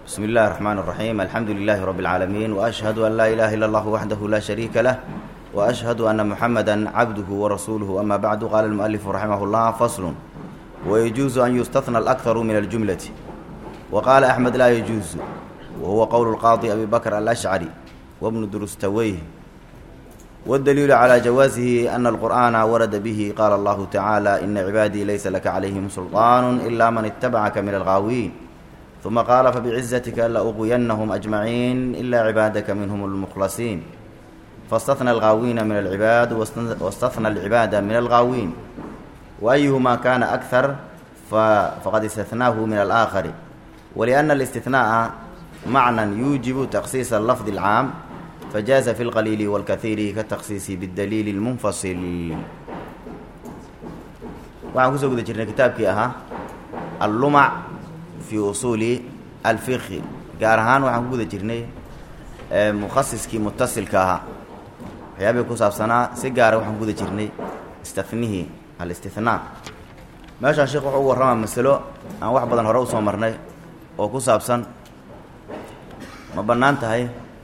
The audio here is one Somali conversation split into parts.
بسم الله الرحمن الرحيم الحمد لله رب العالمين وأشهد أن لا إله إلا الله وحده لا شريك له وأشهد أن محمدا عبده ورسوله أما بعد قال المؤلف رحمه الله فصل ويجوز أن يستثنى الأكثر من الجملة وقال أحمد لا يجوز وهو قول القاضي أبي بكر الأشعري وابن درستويه والدليل على جوازه أن القرآن ورد به قال الله تعالى إن عبادي ليس لك عليهم سلطان إلا من اتبعك من الغاوين ثم قال فبعزتك لأغوينهم أجمعين إلا عبادك منهم المخلصين فاستثنى الغاوين من العباد واستثنى العباد من الغاوين وأيهما كان أكثر فقد استثناه من الآخر ولأن الاستثناء معنى يوجب تخصيص اللفظ العام فجاز في القليل والكثير كالتخصيص بالدليل المنفصل waxaan kusoo guda jirnay kitaabkii ahaa allumac fii usuuli alfiqhi gaar ahaan waxaan ku guda jirnay mukhasiskii mutasilka ahaa waxyaabihii ku saabsanaa si gaara waxaan ku guda jirnay istathnihii alistihnaa meeshaan sheekh wuxuu ugu warramaa masalo aan wax badan hore usoo marnay oo ku saabsan ma bannaan tahay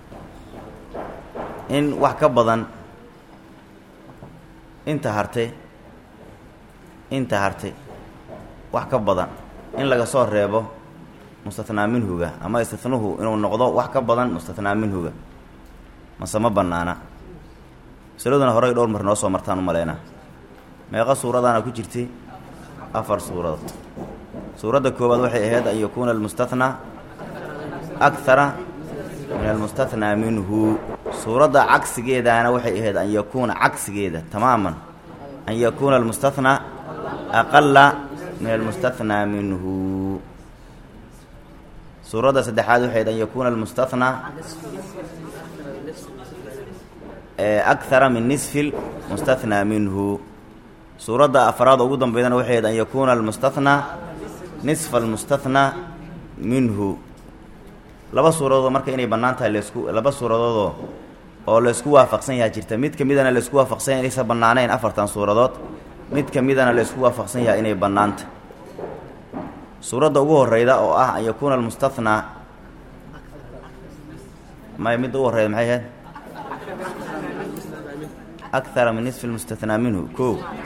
in wax ka badan inta hartay inta hartay wax ka badan in laga soo reebo mustathnaa minhuga ama istithnuhu inuu noqdo wax ka badan mustathnaa minhuga mase ma bannaana masaladuna horey dhowr mar noo soo martaan u maleynaa meeqa suuradaana ku jirtay afar suuradood suuradda koowaad waxay ahayd an yakuuna almustathnaa akthara min almustathnaa minhu suuradda cagsigeedaana waxay ahayd an yakuuna cagsigeeda tamaaman an yakuuna almustathnaa aqala min almustathnaa minhu suuradda saddexaad waxay ahayd an yakuuna almustathnaa akthara min nisfi lmustathnaa minhu suuradda afraad ugu dambeydana waxay ahayd an yakuuna almustathnaa nisfa almustathnaa minhu laba suuradoodoo marka inay bannaan tahay laysku laba suuradoodoo oo laysku waafaqsan yahay jirta mid ka midana laysku waafaqsan yahay inaysan bannaanayn afartan suuradood mid ka midana laysku waafaqsan yahay inay bannaanta suuradda ugu horreyda oo ah an yakuuna almustathnaa may midda ugu horreyda maxay ahayd akthara min nisfi lmustathnaa minhu ko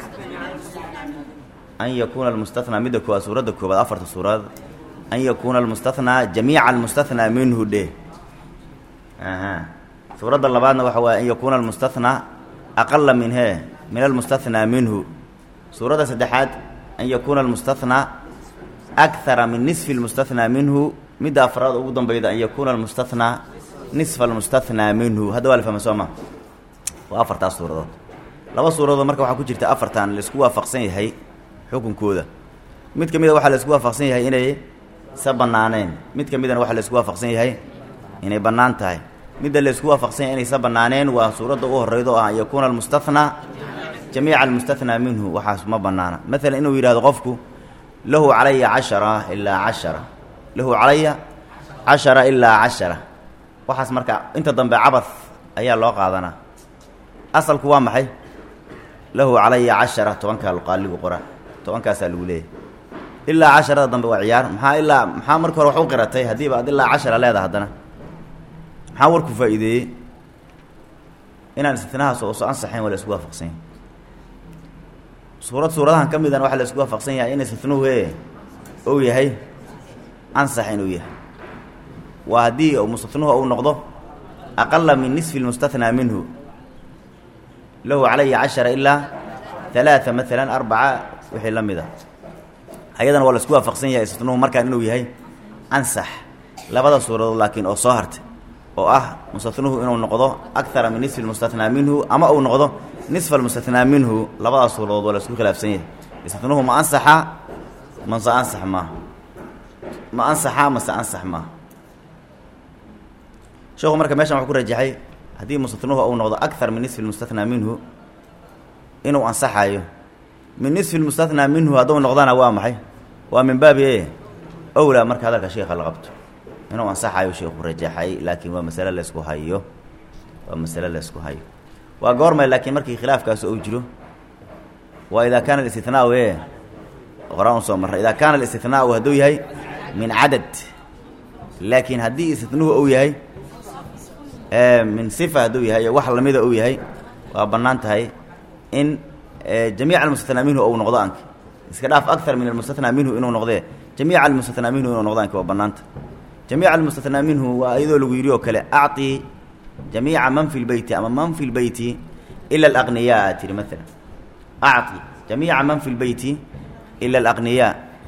an yakuuna almustathnaa midda koowaad suuradda koowaad afarta suuradood an yakuuna almustathnaa jamiica almustathnaa minhu dheh aha suuradda labaadna waxa waaye an yakuuna almustathnaa aqala min hee min almustathnaa minhu suuradda saddexaad an yakuuna almustathnaa akthara min nisfi almustathnaa minhu midda afraad ugu dambeyda an yakuuna almustathnaa nisfa almustathnaa minhu hadda waa la fahma soo ma waa afartaas suuradood laba suuradood marka waxaa ku jirta afartan laisku waafaqsan yahay xukunkooda mid ka mida waxaa laisku waafaqsan yahay inay sa bannaaneen mid ka midana waxaa laisku waafaqsan yahay inay bannaan tahay midda laysku waafaqsan yahay inaysa bannaaneen waa suuradda ugu horreyda oo ah an yakuuna almustathnaa jamiica almustathnaa minhu waxaas ma bannaana maalan inuu yidhahdo qofku lahu calaya cashara ilaa cashara lahu calaya cashara ilaa cashara waxaas marka inta dambe cabad ayaa loo qaadanaa asalku waa maxay lahu calaya cashara tobankaa qaaligu qora tobankaasaa lagu leeyahy ilaa casharada dambe waa ciyaar maxaa ilaa maxaa marka hore wax u qiratay haddiiba ad ilaa cashara leedaha haddana maxaa warku faa'iideeyey inaan istinahaas ooso ansaxayn waa la isku waafaqsan yahay suurad suuradahan ka midana waxaa la isku waafaqsan yahay in istihnuhu e ou yahay ansax inuu yahay waa haddii mustahnuhu uu noqdo aqala min nisfi lmustathnaa minhu lahu calaya cashara ilaa halaaa maalan arbaca wixii la mid a ayadana waa la isku waafaqsan yahay istihnuhu markaan inuu yahay ansax labada suuradood laakiin oo soo hartay oo ah mustathnuhu inuu noqdo akthara min nisfi lmustathnaa minhu ama uu noqdo nisfa almustathnaa minhu labadaas suuradood waa la isku khilaafsan yahay istihnuhu ma ansaxa mase ansax maaha ma ansaxa mase ansax maaha sheekhu marka meeshan wuxuu ku rajaxay haddii mustathnuhu uu noqdo akthar min nisfi lmustathnaa minhu inuu ansaxayo min nisfi lmustathnaa minhu hadduu noqdana waa maxay waa min baabi e owlaa marka hadalka sheekha la qabto inuu ansaxayo sheekhu rajaxay laakiin waa masale laysku hayo waa masale laysku hayo waa goormay laakiin markii khilaafkaas uu jiro waa idaa kaana alistihnaau e horaan usoo marray idaa kaana alistihnaau hadduu yahay min cadad laakiin haddii istitnuhu uu yahay min sifa hadduu yahay wax lamida uu yahay waa bannaan tahay in jamiica almustathnaa minhu ou noqdo anka iska dhaaf akar min almustathnaa minhu inuu noqdee jamiica almustathnaa minhu inuu noqdo anka waa bannaanta jamiica almustathnaa minhu waa iyadoo lagu yidhi oo kale acطi jamiica man fi lbeyti ama man fi lbeyti ila alaqniyaa tiri maala acطi jamiica man fi lbeyti ila alaqniyaa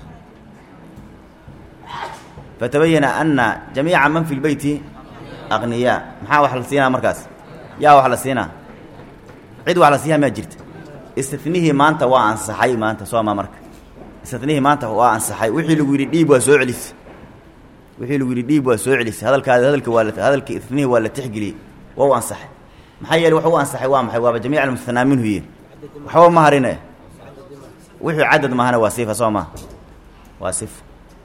fatabayana ana jamiica man fi lbeyti aqniyaa maxaa wax la siinaa markaas yaa wax la siinaa cid wax la siiyaa maa jirta istinihii maanta waa ansaxay maanta sooma marka istinihii maanta waa ansaxay wixii lagu yidhi dhiib waa soo celis wixii lagu yidhi dhiib waa soo celis hadalkaada hadalka waa hadalka istinihii waa la tixgeliyey waa u ansaxay maxaa yeele wax u ansaxay waa maxay waaba jamiic almustanaa minhu ye waxba ma harine wixii cadad maahana waa sifa soo maha waa sifa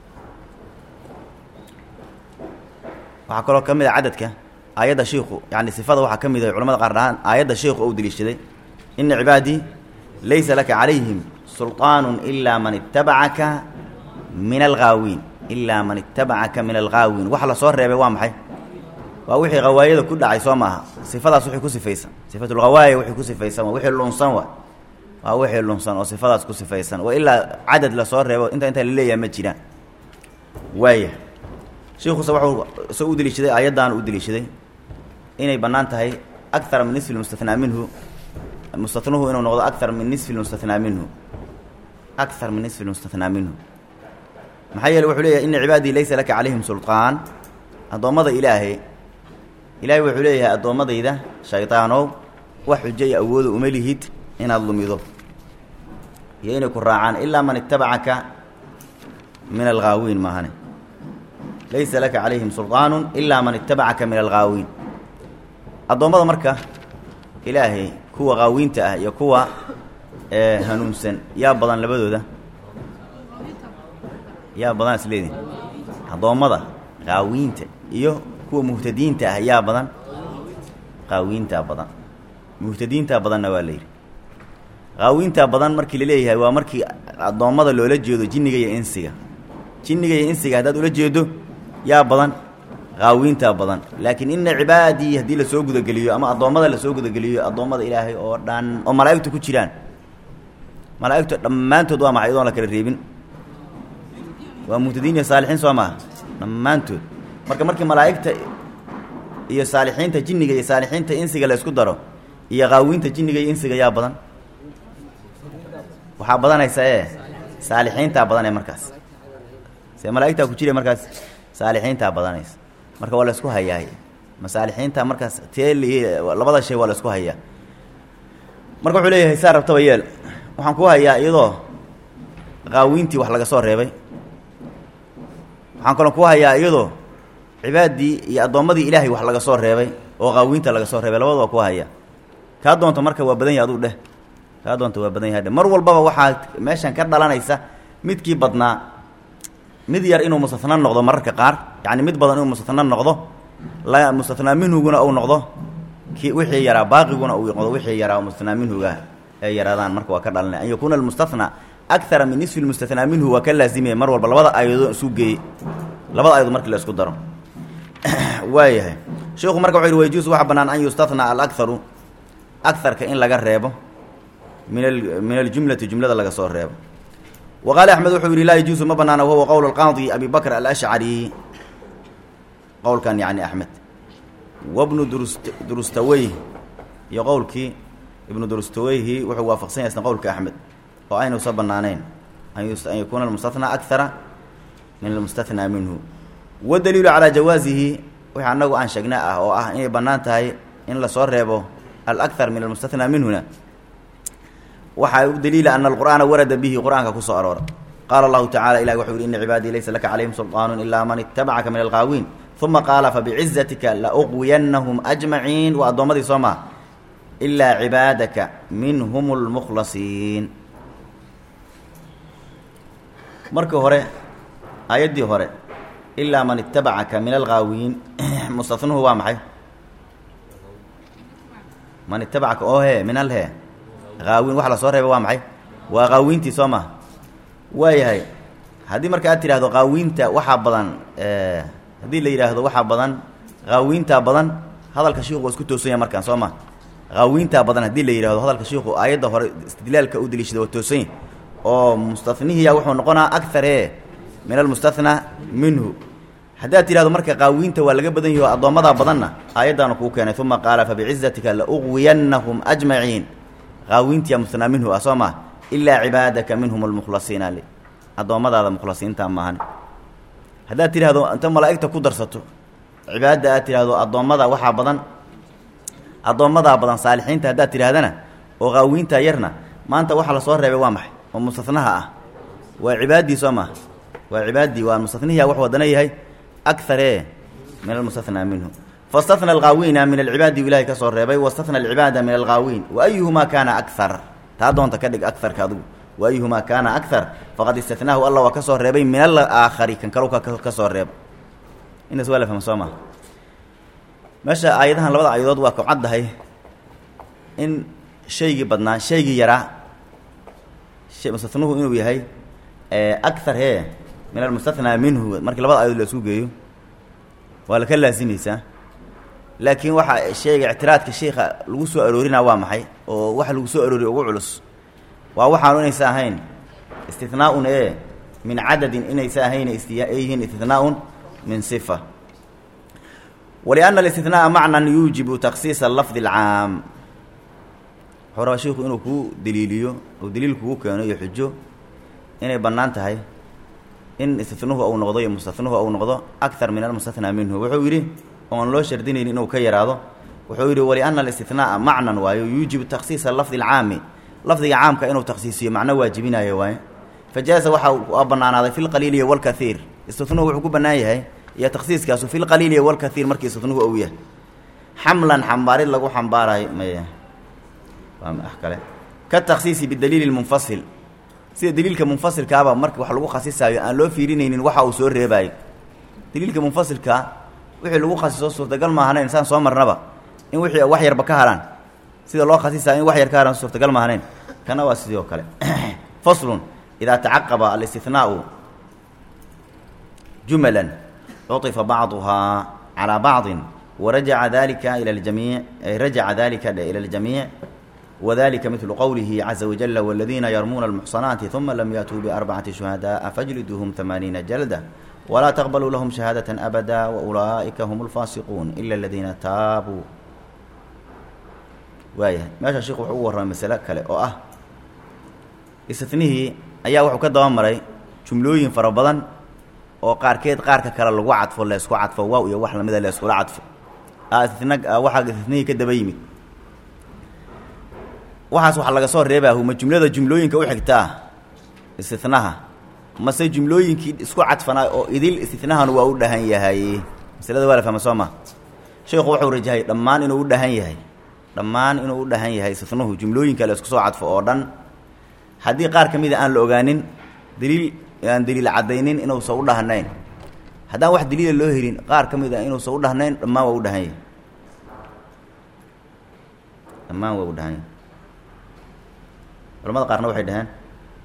waxaa kaloo ka mid a cadadka aayadda shiiku yani sifada waxaa ka mid ah culamada qaar dhahaan aayadda shiiku ou deliishaday ina cibaadii laysa laka calayhim sulطaanu ilaa man itabacaka min alghaawiin ilaa man itabacaka min alghaawiin waxa la soo reebay waa maxay waa wixii hawaayada ku dhacay soo maaha sifadaas wixii ku sifaysan sifatulghawaaya wixii ku sifaysan waa wixii lunsan wa waa wixii lunsan oo sifadaas ku sifaysan wa ilaa cadad lasoo reebo inta intaa laleeyaha ma jiraan waaya shiikuse waxuu soo u deliishaday aayaddan u deliishaday inay bannaan tahay akara min nisfi lmustathnaa minhu mustathnuhu inuu noqdo akar min nisfi lmustathnaa minhu akar min nisfi lmustathnaa minhu maxaa yeele wuxuu leeyahay ina cibaadii laysa laka calayhim sulطaan addoommada ilaahay ilaahay wuxuu leeyahay addoommadayda shaydaanow wax xujo iyo awooda uma lihid inaad lumido iyo inay ku raacaan ilaa man itabacaka min alghaawiin maahane laysa laka calayhim sulطaanu ilaa man itabacaka min alghaawiin addoommada marka ilaahay kuwa qaawiinta ah iyo kuwa hanuunsan yaa badan labadooda yaa badan isleedihin addoommada qaawiinta iyo kuwa muhtadiinta ah yaa badan qaawiintaa badan muhtadiintaa badanna waa la yidhi qaawiintaa badan markii la leeyahay waa markii addoommada loola jeedo jinniga iyo insiga jinniga iyo insiga haddaad ula jeedo yaa badan qaawiintaa badan laakiin ina cibaadii haddii lasoo gudageliyo ama addoommada lasoo gudageliyo addoommada ilaahay oo dhan oo malaa'igtu ku jiraan malaa'igtu dhammaantood waa maxay idoon la kala reebin waa muhtadiin iyo saalixiin soo maha dhammaantood marka markii malaa'igta iyo saalixiinta jinniga iyo saalixiinta insiga la isku daro iyo qaawiinta jinniga iyo insiga yaa badan waxaa badanaysa ee saalixiintaa badanee markaas see malaa'igtaa ku jira markaas saalixiintaa badanaysa marka waa la isku hayaa masaalixiinta markaas tee labada shay waa la isku hayaa marka wuxuu leeyahay saa rabtaba yeel waxaan ku hayaa iyadoo qaawiintii wax laga soo reebay waxaan kaloo ku hayaa iyadoo cibaadii iyo addoommadii ilaahay wax laga soo reebay oo qaawiinta laga soo reebay labada waa ku haya kaa doonto marka waa badan yahay aduu dheh kaa doonto waa badan yahay dheh mar walbaba waxaa meeshan ka dhalanaysa midkii badnaa mid yar inuu mustatna noqdo mararka qaar yacni mid badan inuu mustatna noqdo la mustathnaa minhuguna uu noqdo ki wixii yaraa baaqiguna uu noqdo wixii yaraa oo mustathnaa minhuga ay yaraadaan marka waa ka dhalanay an yakuuna almustathnaa akara min nisfi lmustathnaa minhu waa ka laazimaya mar walba labada aayadoo isu geeyey labada ayado markii la isku daro waayahay sheikhu marka wuxu yhi wayjuusu waxaa bannaan an yustathnaa alakharu akarka in laga reebo min a min aljumlati jumlada laga soo reebo wa qaala axmed wuxuu yidhi laa yajuusu ma banaana wahuwa qowl alqaadi abi bakr alashcari qowlkan yani axmed wabnu durus durustaweyh iyo qowlkii ibnu durustaweyhi wuxuu waafaqsan yahay isna qowlka axmed oo aynuusa banaanayn an yakuuna almustathnaa akara min almustathnaa minhu wadaliilu calaa jawaasihi wixii annagu aan sheegna ah oo ah inay bannaan tahay in lasoo reebo alakar min almustathnaa minhuna waxaa u daliila ana alqur'aana warada bihi qur'aanka kusoo aroora qaala allahu tacala ilahi wuxuu yihi ina cibaadii laysa laka calayhim sulطaanu ilaa man itabacaka min alqaawiin uma qaala fabicizatika lauqwiyannahum ajmaciin waa addoommadii soo maha ilaa cibaadaka minhum lmukhlasiin markii hore aayaddii hore ilaa man itabacaka min alghaawiin mustanuhu waa maxay man itabacaka oo he min al he haawiin waxa la soo reebay waa maxay waa qaawiintii soo maha waayahay haddii marka aad tidhahdo qaawiinta waxaa badan haddii la yidhaahdo waxaa badan qaawiintaa badan hadalka shiiku waa isku toosan yahay markaan soo ma qaawiintaa badan haddii la yidhahdo hadalka shiiku aayadda hore istidlaalka u deliishada waa toosan yahy oo mustanihiya wuxuu noqonaa akar ee min almustathnaa minhu haddaad tidhahdo marka qaawiinta waa laga badan yahi o addoommadaa badanna aayaddaanu kuu keenay uma qaala fabicizatika lauqwiyannahum ajmaciin qaawiintiya mustanaa minhu ah soo maa ilaa cibaadaka minhum almukhlasiina li addoommadaada mukhlasiinta maahan haddaad tidhahdo inta malaa'igta ku darsato cibaadada aad tidhahdo addoommada waxaa badan addoommadaa badan saalixiinta haddaad tidhahdana oo qaawiintaa yarna maanta waxa lasoo reebay waa maxay oo mustanaha ah waa cibaadii soo maha waa cibaadii waa mustanihiya wax wadana yahay akaree min almustathnaa minhu fastahna alqaawiina min alcibaadi ilahay ka soo reebay wastahna alcibaada min alqaawiin wa ayuhumaa kaana akar taa doonta ka dhig akarka adigu wa ayuhumaa kaana akar faqad istathnaahu alla waa ka soo reebay min alaakhari kan kalu ka soo reeba intaas waa la fahma soo maha meesha aayadahan labada aayadood waa ku caddahay in shaygii badnaa shaygii yaraa mustanuhu inuu yahay akar hee min almustathnaa minhu markii labada aayadood la isku geeyo waa la ka laasimaysaa laakiin waxaa sheega ictiraadka sheika lagu soo aroorinaa waa maxay oo waxa lagu soo arooriya ugu culus waa waxaanu inaysa ahayn istithnaaun ee min cadadin inaysa ahayn ay yihiin istithnaaun min sifa walianna alistithnaa'a macnan yuujibu takhsiisa lafdi alcaam wuxuu rabaa shiiku inuu kuu daliiliyo oo daliil kugu keeno iyo xujo inay bannaan tahay in istitnuhu uu noqdo iyo mustanuhu uu noqdo akar min almustathnaa minhu wuxuu yidhi oon loo shardinayni inuu ka yaraado wuxuu yidhi walianna alistithnaa'a macnan waayo yuujibu takhsiisa lafdi alcaami lafdiga caamka inuu takhsiisiyo macno waajibinayo waaye fajaaza waxaa bannaanaaday fi lqaliili walkaiir istitnuhu wuxuu ku bannaan yahay iyo takhsiiskaasu fi lqaliili walkaiir markii istitnuhu ou yahay xamlan xambaarid lagu xambaarayo maya waa kale ka takhsiisi bidaliili lmunfasil sida daliilka munfasilkaaba marka wax lagu khasisaayo aan loo fiirinaynin waxa uu soo reebaayo daliilka munfasilkaa wixii lagu khasiso suurtagal maahanayn saan soo marnaba in wixii wax yarba ka haraan sida loo khasisayo in wax yar ka haraan suurtagal maahanayn kana waa sidii oo kale faslun idaa tacaqaba alistihnaau jumalan cuطifa bacduhaa calaa bacdin warajaca dalika ila ljamiic rajaca dalika ila اljamiic wdalika midlu qowlihi caza wajala wاladiina yarmuuna اlmuxsanaati uma lam yaatuu biarbacati shuhadaءa fajliduuhum amaaniina jalda walaa taqbaluu lahum shahaadaة abada waulaa'ika hum اlfaasiquun ila aladiina taabuu waayahay meesha sheikhu wuxuu ugu warramay masale kale oo ah istinihii ayaa wuxuu ka daba maray jumlooyin fara badan oo qaarkeed qaarka kale lagu cadfo leysku cadfo waaw iyo wax lamida layskula cadfo istina waxaa istinihii ka daba yimid waxaas waxa laga soo reebaahu ma jumlada jumlooyinka u xigtaa istinaha mase jumlooyinkii isku cadfanaa oo idil istinahan waa u dhahan yahay masalada waa la fahma soo ma sheikhu wuxuu rajahay dhammaan inuu u dhahan yahay dhammaan inuu u dhahan yahay istinuhu jumlooyinka la isku soo cadfo oo dhan haddii qaar ka mida aan la ogaanin daliil aan daliil caddaynin inuusan u dhahnayn haddaan wax daliila loo helin qaar ka mid a inuusan u dhahnayn dhammaan waa u dhahan yahay dhammaan waa u dhahan yahay culamada qaarna waxay dhaheen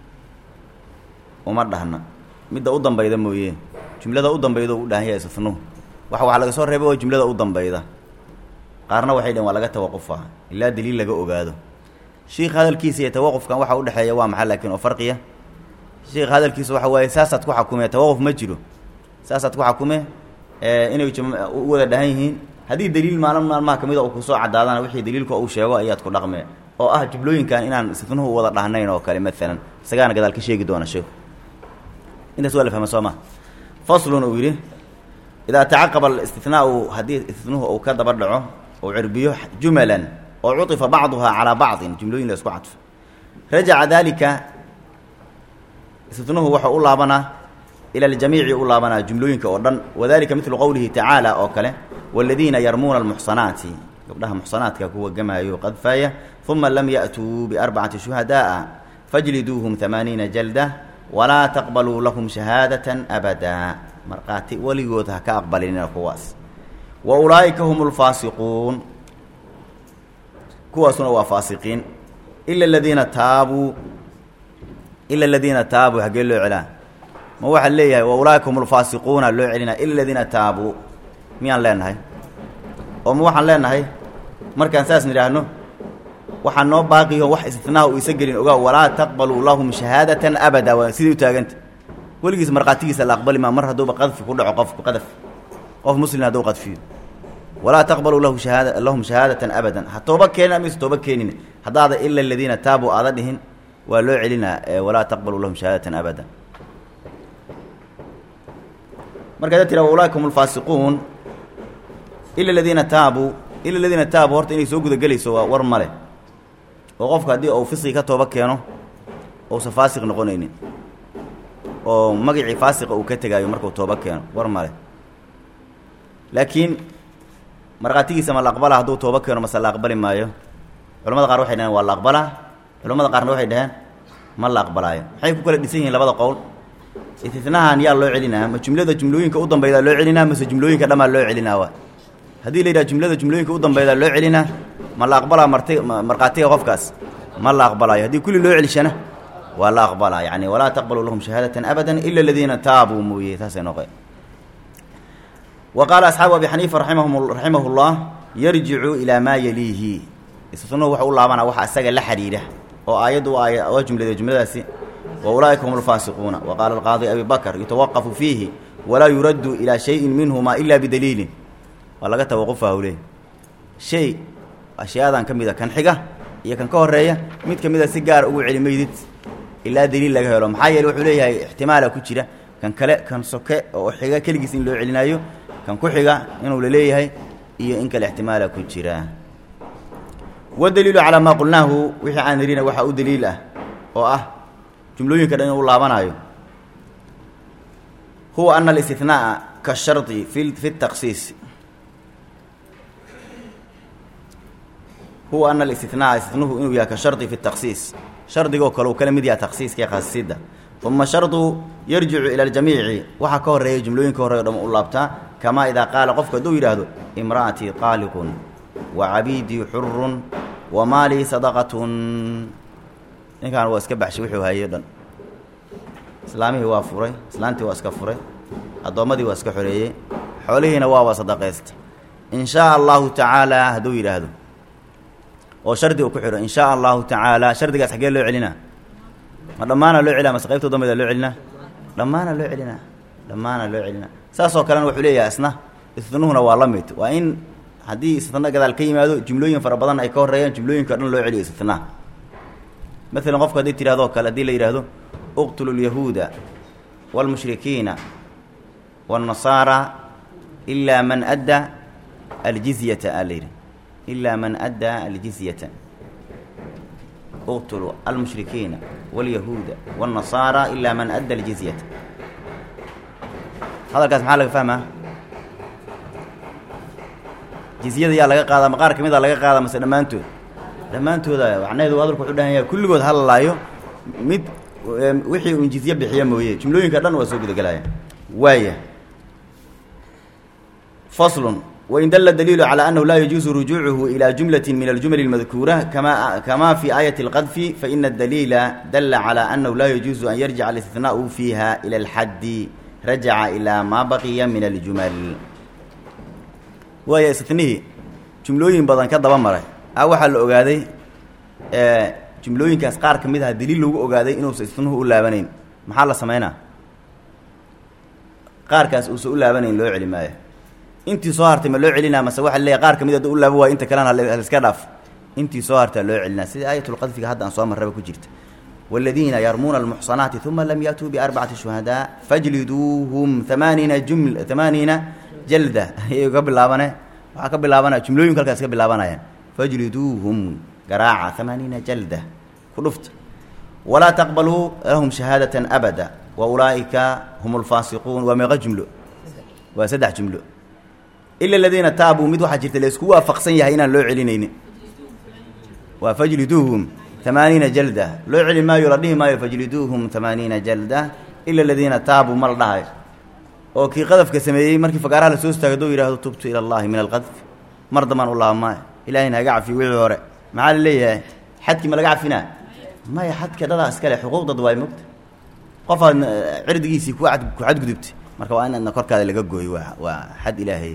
uma dhahna midda u dambayda mooye jumlada u dambayda u dhahan yahay istinuhu wax waxaa laga soo reebay oo jumlada u dambayda qaarna waxay dhaheen waa laga tawaqufaa ilaa daliil laga ogaado sheikh hadalkiisa iyo tawaqufkan waxa udhexeeya waa maxay laakiin oo farqiya sheikh hadalkiisa waxa waaye saasaad ku xakume tawaquf ma jiro saasaad ku xakume inay u wada dhahan yihiin haddii daliil maalin maalmaha kamida uu kusoo cadaadana wixii daliilka uu sheego ayaad ku dhaqmee oo ah jublooyinkan inaan istinuhu wada dhahnayn oo kale maalan isagaana gadaal ka sheegi doona sheikhu intaas waa la fahma soo ma faslun uu yidhi idaa tacaqaba alistinaau haddii istinuhu uu ka daba dhaco uu cirbiyo jumalan oo cuطifa bacduhaa calaa bacdin jumlooyin la isku cadfo rajaca dalika istinuhu waxau u laabanaa ila aljamiici u laabanaa jumlooyinka oo dhan wadalika midlu qowlihi tacaala oo kale wاladiina yarmuuna almuxsanaati gabdhaha muxsanaadka kuwa gamaayo qadfaaya uma lam ya'tuu biarbacati shuhadaءa fajliduuhum amaaniina jalda walaa taqbaluu lahum shahaadaة abada markhaati weligood ha ka aqbalinina kuwaas wa ulaa'ika hum اlfaasiquun kuwaasuna waa faasiqiin ila aladiina taabuu ila aladiina taabuu haggee loo celaa ma waxaa leeyahay wa ulaaika hum ulfaasiquuna loo celinaa ila aladiina taabuu miyaan leenahay oo ma waxaan leenahay markaan saas nidhaahno waxaa noo baaqiyo wax istinaha uu isa gelin ogaa walaa taqbaluu lahum shahaadatan abada waa sidii u taaganta weligiis markhaatigiisa la aqbali maa mar hadduuba qadfi ku dhaco qofku qadaf qof muslim hadduu qadfiyo walaa taqbaluu lahu shahaada lahum shahaadatan abadan ha tooba keenin amaysa tooba keenin haddaada ila aladiina taabuu aada dhihin waa loo celinaa walaa taqbaluu lahum shahaadatan abada markaad tira ulaaika hum ulfaasiquun ila aladiina taabuu ila aladiina taabuu horta inay soo gudagelayso waa war male oo qofka haddii uu fisqi ka tooba keeno uusan faasiq noqonaynin oo magacii faasiqa uu ka tegaayo markuu tooba keeno war male laakiin markhaatigiisa ma la aqbalaa hadduu tooba keeno mase la aqbali maayo culamada qaar waxay dhaheen waa la aqbalaa culamada qaarna waxay dhaheen ma la aqbalaayo maxay ku kala dhisan yihiin labada qowl istinahan yaa loo celinaa ma jumlada jumlooyinka u dambeydaa loo celinaa mase jumlooyinka dhammaa loo celinaa wa haddii la yidhaha jumlada jumlooyinka u dambeydaa loo celinaa ma la aqbalaa marti markhaatiga qofkaas ma la aqbalaayo haddii kulli loo celishana waa la aqbalaa yani walaa taqbaluu lahum shahaadatan abadan ila aladiina taabuu mooye taasay noqe wa qaala asxaabu abi xaniifa raimahum raximah llah yarjicu ilaa maa yaliihi issunuhu waxa u laabanaa waxa isaga la xidhiidha oo aayaddu waa waa jumlade jumladaasi wa ulaa'ika hum alfaasiquuna wa qaala alqaadi abi bakr yutawaqafu fiihi walaa yuraddu ilaa shayin minhuma ila bidaliilin waa laga tawaqufa hawle shay ashyadan ka mida kan xiga iyo kan ka horeeya mid ka mida si gaar ugu celi maydid ilaa daliil laga helo maxaa yeele wuxuu leeyahay ixtimaala ku jira kan kale kan soke oo xiga keligiis in loo celinaayo kan ku xiga inuu laleeyahay iyo in kale ixtimaala ku jira wadaliilu calaa maa qulnaahu wixii aan nirina waxaa u daliil ah oo ah jumlooyinka dhan inuu laabanaayo huwa ana alistinaaa kashardi fi fi taqsiis huwa ana alistinaaa istinahu inuu yahay ka shardi fi taqsiis shardigoo kale uu kala mid yahay taqsiiska iyo khasisida uma shardu yarjicu ila aljamiici waxaa ka horeeya jumlooyinka horey o dham u laabtaa kamaa idaa qaala qofku hadduu yidhaahdo imra'atii qaaliqun wa cabiidii xurun wa maalii sadaqatun ninkaan waa iska baxshay wuxuu hayay o dhan islaamihii waa furay islaantii waa iska furay addoommadii waa iska xoreeyey xoolihiina waaba sadaqaysta in shaa allahu tacaala hadduu yidhaahdo oo shardi uu ku xidho in shaa allahu tacaala shardigaas xaggee loo celinaa ma dhammaana loo celinaa mase qaybta dambeeda loo celinaa dhammaana loo celinaa dhammaana loo celinaa saasoo kalena wuxuu leeyahay isna istinuhuna waa la mid waa in haddii istino gadaal ka yimaado jumlooyin fara badan ay ka horreeyaan jumlooyinka o dhan loo celiyo istinaha maalan qofku hadday tidhahdoo kale haddii la yidhaahdo uqtulu lyahuuda wاlmushrikiina wاnnasaara ilaa man adda aljizyata aa la yidhi ilaa man addaa aljizyata uqtulu almushrikiina wاlyahuuda wاnnasaara ilaa man adda aljizyata hadalkaas maxaa laga fahmaa jizyada yaa laga qaadaa ma qaar ka mid a laga qaadaa mase dhammaantood dhammaantooda macnaheedu hadalku wuxuu dhahan yahay kulligood halalaayo mid wixii uun jizye bixiya mooye jumlooyinka dhan waa soo gudagelaya waaya faslun wain dala daliilu calى annahu laa yajuusu rujuucuhu ilى jumlati min aljuml اlmadkuura kama kama fi aayati اlqadfi faina adaliila dala calى annahu laa yajuusu an yarjica alistinaau fiiha ilى اlxaddi rajaca ilaa maa baqiya min aljumal waaya istinihii jumlooyin badan ka daba maray a waxaa la ogaaday jumlooyinkaas qaar ka mid aha daliil lagu ogaaday inuusa istinuhu u laabanayn maxaa la samaynaa qaarkaas uusa u laabanayn loo celi maayo intii soo hartay ma loo celinaa mase waxa leeyahy qaar ka mid hadda u laabo waayo inta kalena haliska dhaaf intii soo hartaa loo celinaa sida aayatulqadfiga hadda aan soo marraba ku jirta wاladiina yarmuuna almuxsanaati uma lam yaatuu biarbacati shuhadaa fajliduuhum amaaniina juml amaaniina jalda ayay ka bilaabane waxaa ka bilaabanaya jumlooyinku halkaas ka bilaabanayaan fajliduuhum garaaca amaaniina jalda ku dhufta walaa taqbaluu lahum shahaadatan abada wa ulaa'ika hum alfaasiquun waa meeqa jumlo waa saddex jumlo ila aladiina taabuu mid waxaa jirta laysku waafaqsan yahay inaan loo celinaynin waa fajliduuhum amaaniina jalda loo celi maayo la dhihi maayo fajliduuhum amaaniina jalda ila aladiina taabuu ma la dhahayo oo kii qadafka sameeyey markii fagaaraha la soo istaago haduu yidhahdo tubtu ila allahi min alqadf mar dambaan u laabmaayo ilahayna haga cafiyo wixii hore maxaa la leeyahay xadkii ma laga cafinaa maya xadka dadaa iskale xuquuqdad waay mogta qofaad cirdigiisii ku ad ku xadgudubtay marka waa inaadna korkaada laga gooyo waa waa xad ilaahay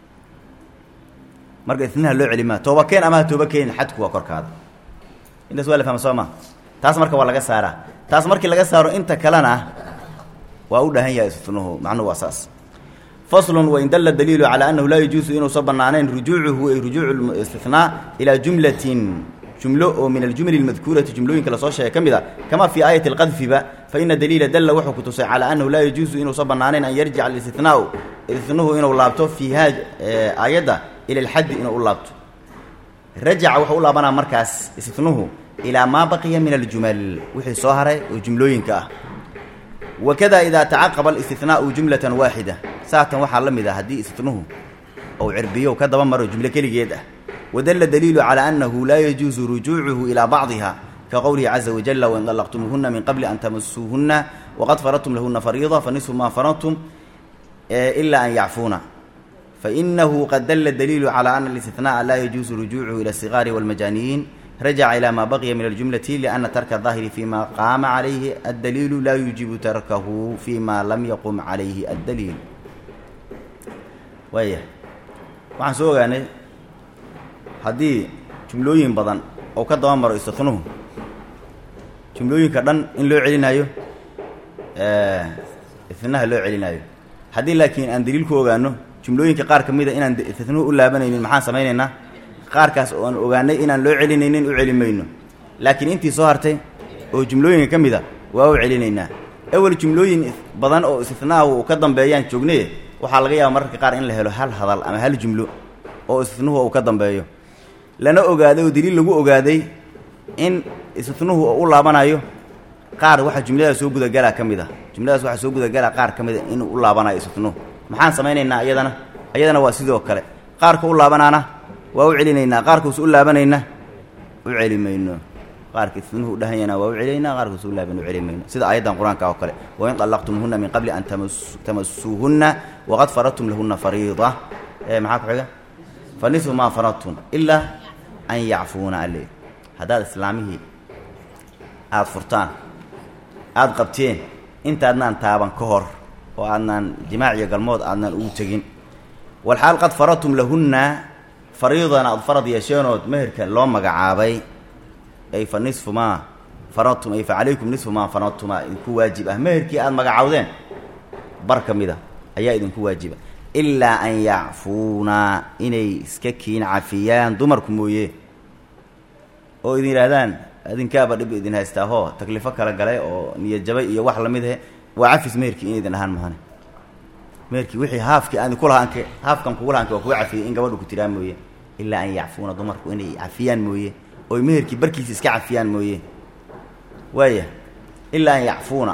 marka isnaha loo celi maa tooba keen ama ha tooba keenin xadku waa korkaada intaas waa la fahma soo ma taas marka waa laga saaraa taas markii laga saaro inta kalena waa u dhahan yahay isnuhu macnuhu waa saas faslun wain dalla daliilu calaa annahu laa yajuusu inuusan bannaanayn rujuucuhu ay rujuucu istinaa ilaa jumlatin jumlo oo min aljumli اlmadkuurati jumlooyinka lasoo sheegay ka mid a kama fii aayati اlqadfiba faina daliila dalla wuxuu ku tusay calaa annahu laa yajuusu inuusan bannaanayn an yarjica alistinaau isnuhu inuu laabto fiiha aayadda ila alxaddi inuu u laabto rajaca wuxuu u laabanaa markaas isnuhu ilaa maa baqiya min aljumal wixii soo haray oo jumlooyinka ah wakada idaa tacaqaba alistinaau jumlatan waaxida saatan waxaa la mid ah haddii istnuhu ou cirbiyo ka daba maro jumlo keligeed ah wadalla daliilu calaa annahu laa yajuusu rujuucuhu ilaa bacdiha ka qowlihi caza wajalla wain dallaqtumuuhuna min qabli an tamasuuhunna waqad faradtum lahuna fariida fanisfu maa faradtum ilaa an yacfuuna fainahu qad dalla daliilu calaa ana alistinaaa laa yajuusu rujuucuhu ila asigaari walmajaaniyiin rajaca ilaa maa baqiya min aljumlati lianna tarka daahiri fima qaama calayhi addaliilu laa yuujibu tarkahu fima lam yaqum calayhi addaliil waaya waxaan soo ogaanay haddii jumlooyin badan oo ka daba maro istinuhu jumlooyinka dhan in loo celinaayo istinaha loo celinaayo haddii laakiin aan daliil ku ogaano jumlooyinka qaar ka mida inaan istinuhu u laabanaynin maxaan samaynaynaa qaarkaas oo aan ogaanay inaan loo celinaynin u celi mayno laakiin intii soo hartay oo jumlooyinka ka mida waa u celinaynaa awel jumlooyin badan oo istinaahu ka dambeeyaan joognay waxaa laga yaaba mararka qaar in la helo hal hadal ama hal jumlo oo istinuhu uu ka dambeeyo lana ogaaday oo daliil lagu ogaaday in istinuhu u laabanayo qaar waxaa jumladaas soo gudagalaa ka mid a jumladaas waxaa soo gudagalaa qaar ka mid a inuu u laabanayo istinuhu maxaan samaynaynaa iyadana iyadana waa sidoo kale qaarka u laabanaana waa u celinaynaa qaarkuus u laabanayna u celi mayno qaarka istinuhu u dhahanyana waa u celinaynaa qaarkuus u laaban u celi mayno sida aayaddan qur-aanka oo kale wain طallaqtumuuhuna min qabli an tamasuuhunna waqad faradtum lahuna fariida maxaa ku xiga fanisfu maa faradtum ilaa an yacfuuna alle haddaad islaamihii aada furtaan aada qabteen intaadnaan taaban ka hor oo aadnaan jimaac iyo galmood aadnaan ugu tegin walxaal qad faradtum lahunna fariidan aada farad yeesheenood meherka loo magacaabay ay fa nisfu maa faradtum ay fa calaykum nisfu maa faradtumaa idinku waajib ah meherkii aada magacaawdeen bar ka mid a ayaa idinku waajiba ilaa an yacfuuna inay iska kiin cafiyaan dumarku mooye oo idin yidhaahdaan adinkaaba dhib idin haystaahoo taklifo kala galay oo niyad jabay iyo wax lamid ahe waa cafis meherkii inaydin ahaan mahane meherkii wixii haafkii aan ku lahaanke haafkan kugu lahaanke waa kuga cafiyey in gabadhu ku tiraa mooye ilaa an yacfuuna dumarku inay cafiyaan mooye oy meherkii barkiisa iska cafiyaan mooye waaya ilaa an yacfuuna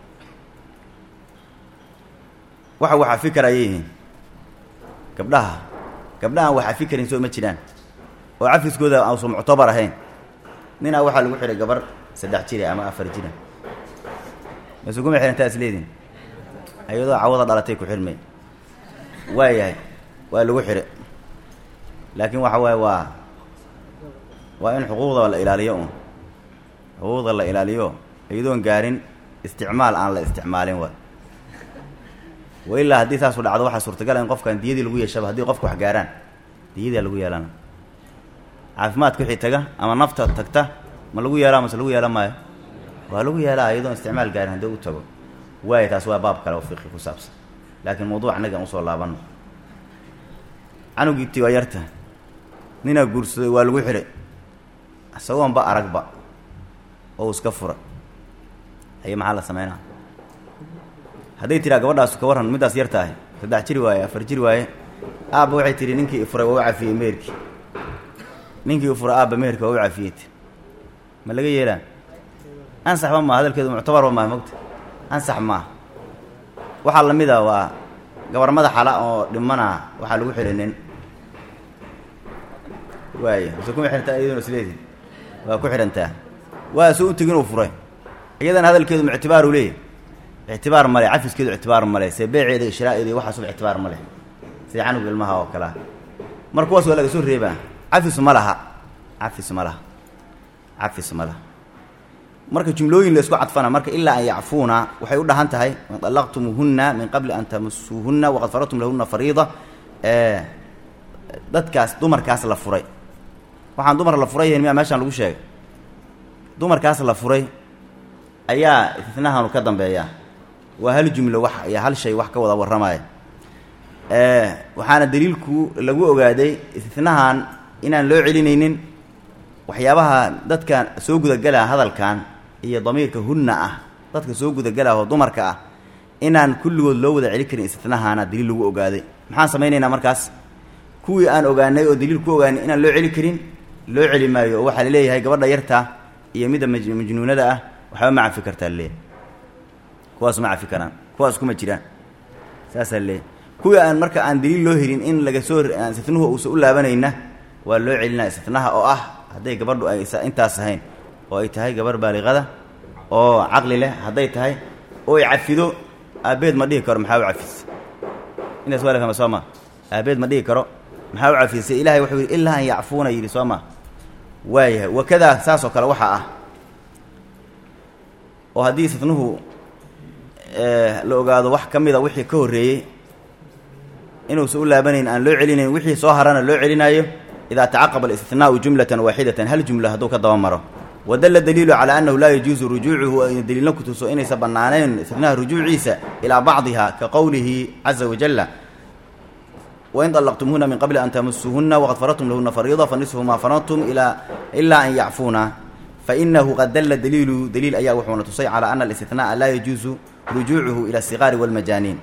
waxa wax cafi kara ayay yihiin gabdhaha gabdhahan wax cafi karin soo ma jiraan oo cafiskooda ausan muctabar ahayn ninaa waxaa lagu xidhay gabar saddex jira ama afar jira masuguma xihantaa is leediin ayadoo cawada dhalatay ku xidhmay waayahay waa lagu xidhay laakiin waxa waaye waa waa in xuquuqda la ilaaliyo un xuquuqda la ilaaliyo iyadoon gaarin isticmaal aan la isticmaalin wa wa ilaa haddii saasu dhacdo waxaa suurtagala in qofkan diyadii lagu yeeshaba haddii qofka wax gaaraan diyadaa lagu yeelana caafimaadka wixii taga ama nafta tagta ma lagu yeelaa mase lagu yeelan maayo waa lagu yeelaa iyadoon isticmaal gaarin haddii u tago waaya taas waa baab kale oo fiqi ku saabsan laakiin mawduuc annagaan usoo laabanno canugii ti waa yarta ninaa guursaday waa lagu xidhay isagoonba aragba oo iska fura haye maxaa la sameynaa hadday tiraa gabadhaas ka warran middaas yar tahay saddex jiri waaye afar jiri waaye aabba waxay tihi ninkii ifuray waa u cafiyey meherkii ninkii ifuray aabba meherka waa u cafiyey ti ma laga yeelaa ansaxba maa hadalkeedu muctabarba maaha mogta ansax maaha waxaa la mid a waa gabar madaxala oo dhimana waxaa lagu xidhay nin waaya mase kuma xidhantaa iyaduna isleedii waa ku xidhantaa waa soo u tegin uu furay iyadana hadalkeedu muctibaaru leeyahy ictibaar male cafiskeedu ictibaar male see beeceeda shiraaeeda iyo waxaasuba ictibaar male sida canug ilmaha oo kalea mar kuwaas waa laga soo reebaa cafis ma laha cafis ma laha cafis ma laha marka jumlooyin la isku cadfana marka ilaa an yacfuuna waxay u dhahan tahay in طalaqtumuuhuna min qabli an tamasuuhuna waqad faradtum lahuna fariida dadkaas dumarkaas la furay waxaan dumar la furay miyaa meeshaan lagu sheegay dumarkaas la furay ayaa istinahanu ka dambeeya waa hal jumlo wax iyo hal shay wax ka wada warramaya waxaana daliilku lagu ogaaday istinahan inaan loo celinaynin waxyaabaha dadkan soo gudagelaa hadalkan iyo damiirka hunna ah dadka soo gudagelaa oo dumarka ah inaan kulligood loo wada celin karin istinahaana daliil lagu ogaaday maxaan samaynaynaa markaas kuwii aan ogaanay oo daliil ku ogaanay inaan loo celi karin loo celi maayo oo waxaa laleeyahay gabadha yarta iyo midda majnuunada ah waxba ma cafi kartaa laleeyahay kuwaas ma cafi karaan kuwaas kuma jiraan saasaa laleeyahay kuwii aan marka aan daliil loo helin in laga soo istinahu uusan u laabanayna waa loo celinaa istinaha oo ah hadday gabadhu ay intaas ahayn oo ay tahay gabarh baaliqada oo caqli leh hadday tahay oo ay cafido aabbeed ma dhihi karo maxaa u cafis intaas waa la fahma soo ma aabbeed ma dhihi karo maxaa u cafisay ilahay wuxuu yidhi ilaa an yacfuuna yidhi soo ma waayahay wakadaa saas oo kale waxaa ah oo haddii istinahu la ogaado wax ka mida wixii ka horreeyey inuusan u laabanayn aan loo celinayn wixii soo harana loo celinaayo idaa tacaqaba alistinaau jumlatan waaxidatan hal jumla hadduu ka daba maro wadalla daliilu calaa annahu laa yajuusu rujuucuhu ayna daliilna ku tuso inaysan bannaanayn istinaha rujuuciisa ilaa bacdiha ka qowlihi caza wajalla wain طalaqtumuhuna min qabli an tamasuuhuna waqad faradtum lahuna fariida fanisfu maa faradtum ilaa an yacfuuna fainahu qad dalla daliilu daliil ayaa wuxuuna tusay calaa ana alistinaaa laa yajuusu rujuucuhu ila asiqaari walmajaaniin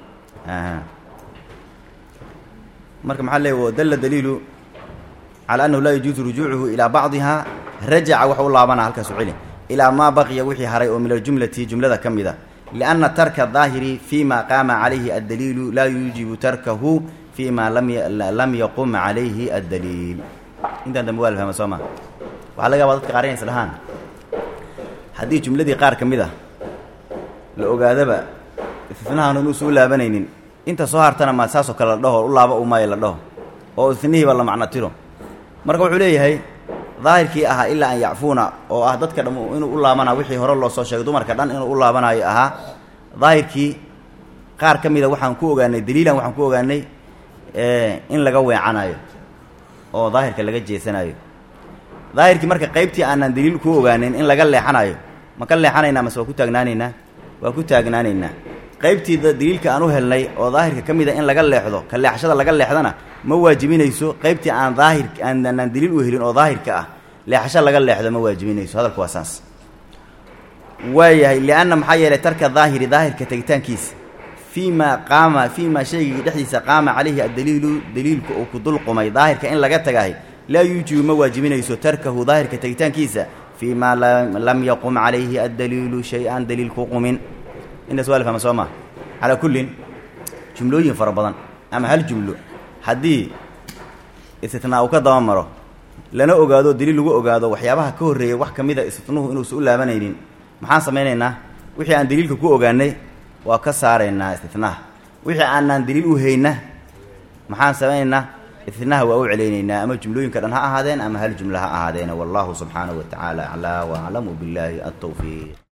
marka maxaa leey wadalla daliilu calى annahu laa yajuusu rujuucuhu ilaa bacdiha rajaca wax u laabana halkaasu celi ilaa maa baqiya wixii haray oo min aljumlati jumlada ka mid a lianna tarka daahiri fi ma qaama calayhi addaliilu laa yuujibu tarkahu fi ma lam yaqum calayhi addaliil intaan dambe waa la fahma soo ma waxaa laga yaabaa dadka qaar inay is dhahaan haddii jumladii qaar ka mid a la ogaadaba istifnahan inuusan u laabanaynin inta soo hartana ma saasoo kale la dhaho u laaba u maayo la dhaho oo isnihiiba la macno tiro marka wuxuu leeyahay daahirkii ahaa ilaa an yacfuuna oo ah dadka dham inuu u laabana wixii hore loo soo sheegay dumarka dhan inuu u laabanayo ahaa daahirkii qaar ka mida waxaan ku ogaanay daliilan waxaan ku ogaanay in laga weecanayo oo daahirka laga jeesanayo daahirkii marka qaybtii aanaan daliil ku ogaanin in laga leexanayo ma ka leexanaynaa mase waa ku taagnaanaynaa waa ku taagnaanaynaa qaybtii daliilka aan u helnay oo daahirka ka mid a in laga leexdo ka leexashada laga leexdana ma waajibinayso qaybtii aan daahir aanaan daliil u helin oo daahirka ah leexasho laga leexdo ma waajibinayso hadalku waa saas waayahay lianna maxaa yeelay tarka daahiri daahirka tegitaankiisa fii maa qaama fii maa shaygii dhexdiisa qaama calayhi addaliilu daliilku uu ku dulqumay daahirka in laga tagahay laa yuujibu ma waajibinayso tarkahu daahirka tegitaankiisa fii maa lam yaqum calayhi addaliilu shay-an daliil ku qumin intaas waa la fahma soo maa calaa kullin jumlooyin fara badan ama hal jumlo haddii istitnaa uu ka daba maro lana ogaado daliil lagu ogaado waxyaabaha ka horreeyay wax ka mid a istitnuhu inuusan u laabanaynin maxaan samaynaynaa wixii aan daliilka ku ogaanay waa ka saaraynaa istitnaha wixii aanaan daliil u hayna maxaan samaynaynaa istitnaha waa u celaynaynaa ama jumlooyinka dhan ha ahaadeen ama hal jumlo ha ahaadeene wallahu subxaanahu wa tacaala aclaa wa aclamu billaahi altawfiiq